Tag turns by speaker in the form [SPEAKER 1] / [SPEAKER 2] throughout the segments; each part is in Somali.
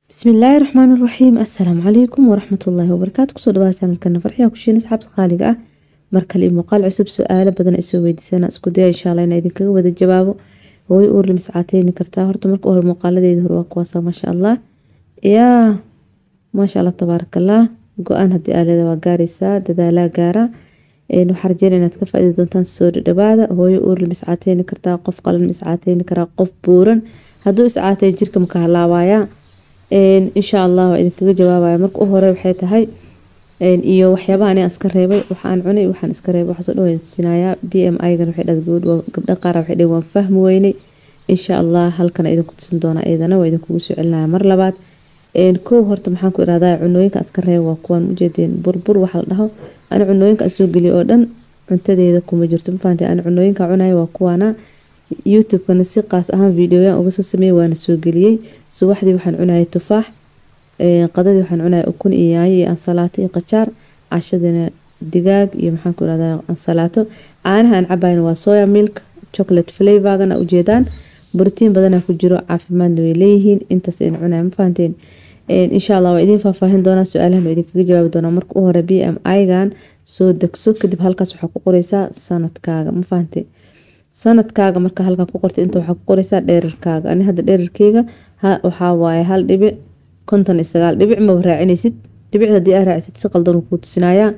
[SPEAKER 1] bismillaahi raxmaan raxiim assalaamu calaykum waraxmatullaahi wabarakaatu kusoo dhawaada channelkana farxiya kushiin asxaabta qaaliga ah markale iyo muuqaal cusub su-aalo badan ay soo weydiisana isku daya insha allah inaa idinkaga wada jawaabo hooy uurli miscaateyni kartaa horta marka hore muuqaaladeeda hore waa kuwaasa maasha allah yaa maasha allah tabaarakallah go-aan haddii aaleda waa gaaraysaa dadaalaa gaara waxaa rajeyna inaad ka faaidi doontaan soo dhadhawaada hooyo uurli miscaateyni kartaa qof qalan miscaateyni karaa qof buuran hadduu iscaatay jirka maka halaabayaa insha allah waa idinkaga jawaabaya marka u hore waxay tahay iyo waxyaabaha ani iska reebay waxaan cunay waxaan iska reebay waxaasoo dhan waan tusinayaa b m i-gan waxay dhahday gabadh gabdha qaar waxay dhaheen waan fahmi weynay insha allah halkana idinku tusin doonaa iyadana waa idinkugu soo celinaya mar labaad kow horta maxaan ku irahdaa cunooyinka iska reeba waa kuwaan ujeedeen burbur waxa la dhaho ani cunooyinka soo geliya oo dhan cuntadeeda kuma jirto mafahantay ani cunooyinka cunaya waa kuwaana youtube-kana si qaas ahaan videoyan uga soo sameeyey waana soo geliyey subaxdii waxaan cunayay tufaax qadadii waxaan cunayay ukun iyo yaanyo iyo ansalaato iyo qajaar cashadina digaag iyo maxaan ku irahdaa ansalaato caanaha aan cabayna waa soya milk chocolate flavorgana ujeedaan borotiin badana ku jiro caafimaadna way leeyihiin intaas ayna cunaya ma fahanteen insha allah waa idiin faahfaahin doonaa su-aalahan waa idinkaga jawaabi doonaa marka u hore b m i-gan soo degso kadib halkaas waxaa ku qoreysaa sanadkaaga ma fahantee sanadkaaga marka halkaa ku qortay inta waxaa ku qoreysaa dheerarkaaga ani hadda dheerarkeyga waxaa waaye hal dhibic konton iyo sagaal dhibic maba raacinaysid dhibic haddii aa raacisid si qaldan kuu tusinayaa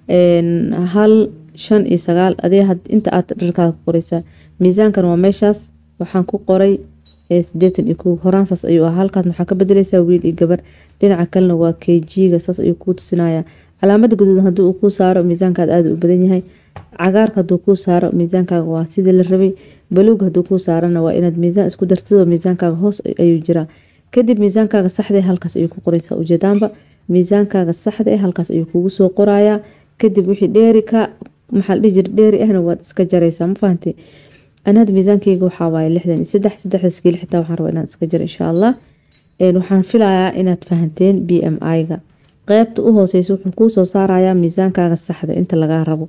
[SPEAKER 1] hal shan iyo sagaal adee inta aad dherarkaaga ku qoreysaa miisaankan waa meeshaas waxaan ku qoray sideetan iyo kow horaansaas ayuu ah halkaas waxaa ka bedeleysaa wiil iyo gabar dhinaca kalena waa kg-ga saas ayuu kuu tusinayaa calaamada guduudan haddii uu kuu saaro miisaankaad aada u badan yahay cagaarka haduu kuu saaro miisaankaaga waa sidii la rabay baluug haduu kuu saarana waa inaad miisaan isku dartid miisaankaaga hoos ayuu jiraa kadib miisaankaaga saxda halkaas ayuu ku qoreysaa ujeedaanba miisaankaaga saxda halkaas ayuu kugu soo qorayaa kadib wixii dheeri ka maxaa la dhihi jira dheeri ahna waad iska jaraysaa ma fahantay ani hadda miisaankeyga waxaa waaye lixdan iyo saddex saddexdaas kiili xitaa waxaan rabaa inaan iska jaro insha allah waxaan filayaa inaad fahanteen b m i-ga qeybta u hooseysa wuxuu kuu soo saarayaa miisaankaaga saxda inta lagaa rabo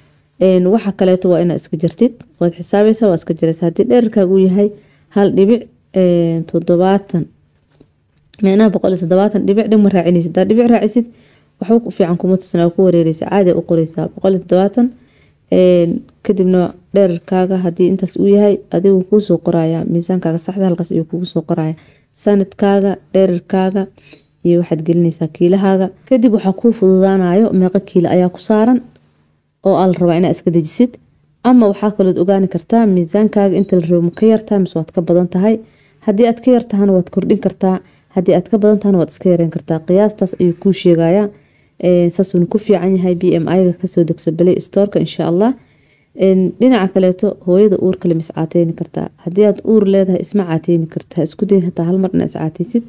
[SPEAKER 1] waxa kaleeto waa inaad iska jartid waad xisaabaysa waa iska jaraysa haddii dheerarkaaga uu yahay hal dhibic toddobaatan micnaha boqol iyo toddobaatan dhibic dhan ma raacinaysid hadaa dhibic raacisid waxba ku fiican kuma tusina waa ku wareereysa caadi u qoreysaa boqol iyo toddobaatan kadibna dheerarkaaga haddii intaas uu yahay adigu kuusoo qoraya miisaankaaga saxda halkaas ayuu kugu soo qoraya sanadkaaga dheerarkaaga iyo waxaad gelinaysaa kiilahaaga kadib waxaa kuu fududaanayo meeqo kiilo ayaa ku saaran oo aa la rabaa inaa iska dejisid ama waxaa kalood ogaani kartaa miisaankaaga inta la rabo ma ka yartaa mise waad ka badan tahay haddii aad ka yartahana waad kordhin kartaa haddii aad ka badan tahana waad iska yareyn kartaa qiyaastaas ayuu kuu sheegayaa saasuuna ku fiican yahay b m i-ga kasoo degso balay storeka insha allah dhinaca kaleeto hooyada uur kale ma iscaateyni kartaa haddii aad uur leedahay isma caateyni kartaa isku dayn hataa hal mar inaa iscaateysid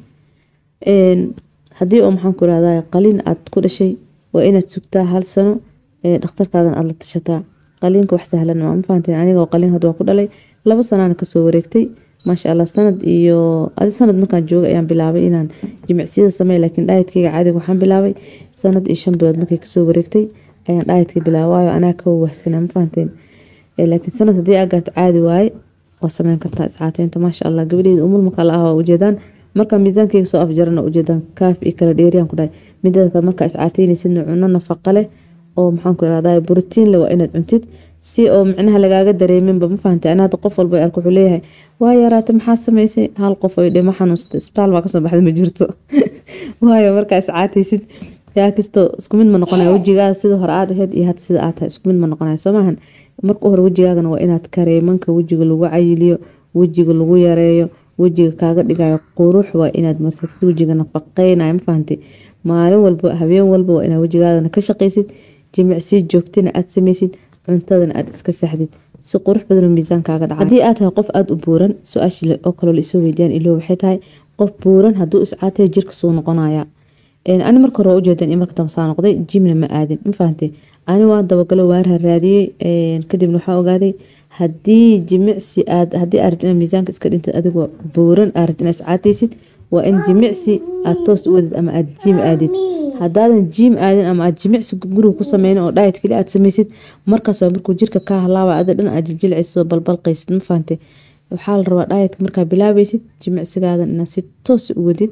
[SPEAKER 1] haddii oo maxaan ku irahdaa qalin aad ku dhashay waa inaad sugtaa hal sano dhakhtarkaadan aad la tashataa qaliinka wax sahlan maa ma fahanteen aniga qaliin hadda waa ku dhalay labo sanaana kasoo wareegtay maasha allah sanad iyo adi sanad markaan joogay ayaan bilaabay inaan jimicsiyada sameey laakiin dhaayadkeyga caadiga waxaan bilaabay sanad iyo shan bilood markay kasoo wareegtay ayaan dhaayadka bilaabay waayo anaa ka wahsanaa ma fahanteen laakiin sanad haddii aa gaarto caadi waaye waa sameyn kartaa iscaateynta maasha allah gabadheeda umul markaa la ah waa ujeedaan markaa miisaankeyga soo afjarana ujeedaan kaaf iyo kala dheeriyaan ku dhahay midada kale markaa iscaateyneysida cuno nafaqa leh oo maxaan ku irahdaa borotiin le waa inaad cuntid si oo micnaha lagaaga dareeminba ma fahantay ana hadda qof walba arko wuxuu leeyahay waa yaraata maxaa samaysay hal qof ay dhimo xanuunsatay isbitaal baa kasoo baxda ma jirto waayo markaa iscaataysid yaa kastoo isku mid ma noqonaya wejigaada sida hore aad ahayd iyo hadda sida aad tahay isku mid ma noqonaya soo maahan marka hore wejigaagana waa inaad kareemanka wejiga lagu cayiliyo wejiga lagu yareeyo wejiga kaaga dhigayo qurux waa inaad marsatid wejiga nafaqeynayo ma fahantay maalin walba habeen walba waa inaad wejigaadana ka shaqaysid jimicsi joogtana aad sameysid cuntadana aad iska saxdid si qurux badan miisaankaaga dhaca haddii aad tahay qof aada u buuran su-aashii oo kaloo la isoo weydiyaan ilo waxay tahay qof buuran hadduu iscaatay jirka suu noqonaya ani marka hore waa ujeedan in marka dambe saa noqday jimna ma aadin ma fahantay ani waa dabagalo waaraha raadiyey kadibna waxaa ogaaday haddii jimicsi aad haddii aad rabtid miisaanka iska dhintid adigoo buuran aad rabtid inaad iscaataysid waa in jimicsi aad toos u wadid ama aad jiim aadid hadaadan jiim aadin ama aad jimicsi guriga ku sameynin oo dhaayad keli aad sameysid markaas waa markuu jirka kaa halaaba ada dhan aad jiljilcaysid oo balbalqaysid ma fahantay waxaa la rabaa dhaayadka markaa bilaabaysid jimicsigaadan inaad si toos u wadid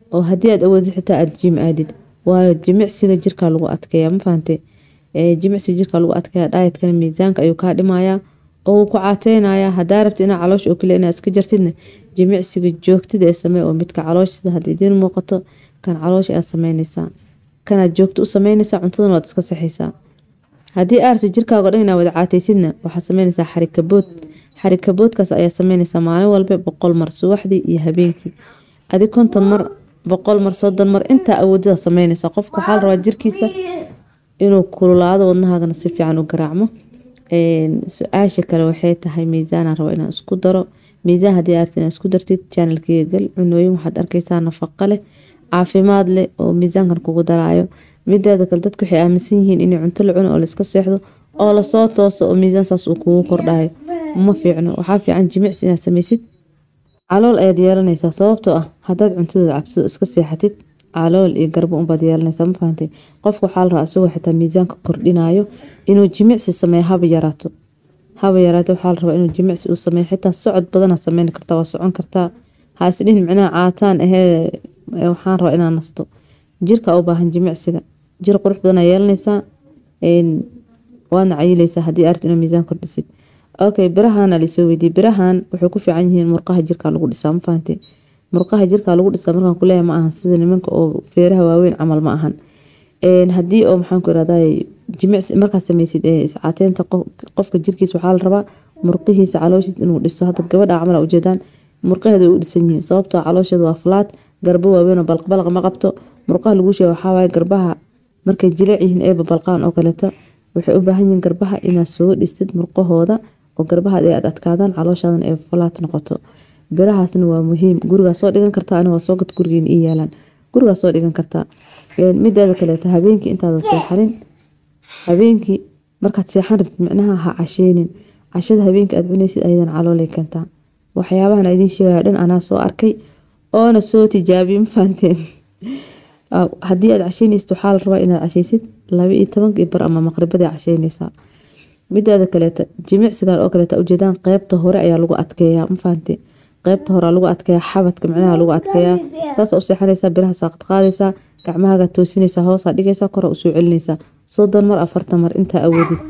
[SPEAKER 1] oo haddii aad awoodid xitaa aad jim aadid waayo jimicsiga jirkaa lagu adkeeya ma fahante jimicsiga jirkaa lagu adkeeya dhaayatkana miisaanka ayuu kaa dhimayaa oo wuu ku caateynaya hadaa rabti inaa caloosha oo kale inaa iska jartidna jimicsiga joogtida ee samee oo midka caloosh sida hadda idiin muuqato kan caloosha aad sameyneysaa kanaad joogto u sameyneysaa cuntadana waad iska saxeysaa haddii aad rabto jirkaago dhan inaa wada caateysidna waxaad sameyneysaa xarikabood xarikaboodkaas ayaa sameyneysaa maalin walba boqol mar subaxdii iyo habeenkii adi konton mar boqol mar soddon mar intaa awoodada sameyneysaa qofka waxaa la rabaa jirkiisa inuu kululaado wadnahaagana si fiican u garaacmo su-aasha kale waxay tahay miisaanaan rabo inaan isku daro miisaan haddii aad rabtid inaad isku dartid channelkeyga gal cunooyin waxaad arkeysaa nafaqa leh caafimaad leh oo miisaankan kugu daraayo mideeda kale dadku waxay aaminsan yihiin inay cunto la cuno oo laiska seexdo oo lasoo tooso oo miisaan saas uu kugu kordhayo ma fiicno waxaa fiican jimicsi inaad sameysid calool ayaad yeelanaysaa sababtoo ah hadaad cuntadooda cabso iska seexatid calool iyo garbo unbaad yeelanaysaa ma fahantay qofka waxaa la rabaa isagoo xitaa miisaanka kordhinayo inuu jimicsi sameeyo haba yaraato haba yaraato waxaa la rabaa inuu jimicsi uu sameeyo xitaa socod badana sameyn kartaa waa socon kartaa ha isdhihin micnaha caataan ahee waxaan rabaa inaan nasto jirka u baahan jimicsiga jir qurux badana yeelanaysaa waadna cayileysaa haddii arid inaa miisaan kordhisid okay birahan alisoo weydiye birahan waxay ku fiican yihiin murqaha jirka lagu dhisaa ma fahante murqaha jirka lagu dhisaa markaan kuleeyahay ma ahan sida nimanka oo feeraha waaweyn camal ma ahan haddii oo maxaan ku irahdaa jimicsi markaad sameysid iscaateynta qofka jirkiisa waxaa la rabaa murqihiisa calooshiisa inuu dhiso hadda gabadha camal ujeedaan murqaheeda way u dhisan yihiin sababtoo caloosheeda waa falaad garbo waaweyn oo balqbalaq ma qabto murqaha lagu sheega waxaa waaye garbaha markay jileec yihiin eeba balqaan oo kaleeto waxay u baahan yihiin garbaha inaad soo dhistid murqahooda oo garbahaad ay aad adkaadaan calooshaadan ay falaad noqoto birahaasna waa muhiim gurigaa soo dhigan kartaa aniga waa soo gad gurigeena ii yaalaan gurigaa soo dhigan kartaa mideeda kaleeto habeenkii intaadan seexanin habeenkii markaad seexan rabtid micnaha ha casheynin cashada habeenkii aad cuneysid ayadan caloolay keentaa waxyaabahan idiin sheegaya dhan anaa soo arkay oona soo tijaabiyey ma fahanteen haddii aad casheyneysid waxaa la rabaa inaad casheysid laba iyo tobankii bar ama maqribadii casheyneysaa mideeda kaleeta jimicsigan oo kaleeta ujeedaan qeybta hore ayaa lagu adkeeyaa ma fahante qeybta hore lagu adkeeyaa xabadka micnaha lagu adkeeyaa saas u seexanaysaa biraha saaqad qaadaysaa gacmahaaga toosinaysaa hoosaa dhigaysaa kora usoo celinaysaa soddon mar afartan mar intaa awoodid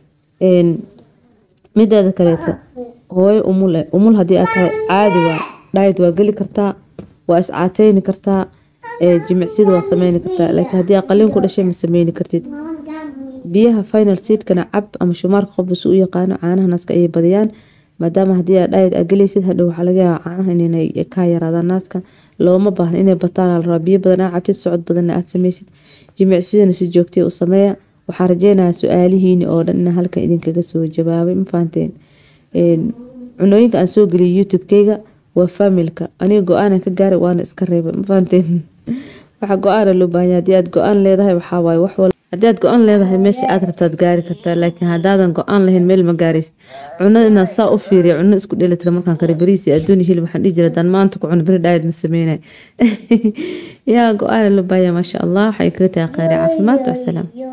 [SPEAKER 1] mideeda kaleeta hooyo umul eh umul haddii aad tahay caadi waa dhaayid waa geli kartaa waa iscaateyni kartaa jimicsida waa sameyni kartaa laakiin haddii aad qaliin ku dhashay ma sameyni kartid biyaha final seedkana cab ama shumaarka qofba si u yaqaano caanaha naaska ayay badiyaan maadaama haddii aad dhaayid aad gelaysid hadhow waxaa laga yaabaa caanaha inay kaa yaraadaan naaska looma baahna inay bataan la rabaa biyo badan aad cabtid socod badanna aad sameysid jimicsidana si joogtay u sameeya waxaan rajeynayaa su-aalihiini oo dhan inaan halkan idinkaga soo jawaabay ma fahanteen cunooyinka aan soo geliyay youtube-keyga waa familka aniga go-aanan ka gaaray waana iska reebay ma fahanteen waxa go-aana loo baahanya haddii aad go-aan leedahay waxaa waaye wax walba haddii aad go-aan leedahay meesha aad rabtaad gaari kartaa laakiin haddaadan go-aan lahayn meel ma gaaraysid cunada inaan saa u fiiriya cuno isku dheelitira markaan kale bariis iyo adduun iyo hilib waxaan dhihi jira haddaan maanta ku cuno beri dhaayad ma sameynay yaa go-aana loo baahaya maasha allah waxay kaga tahay kheyri caafimaad wasalaam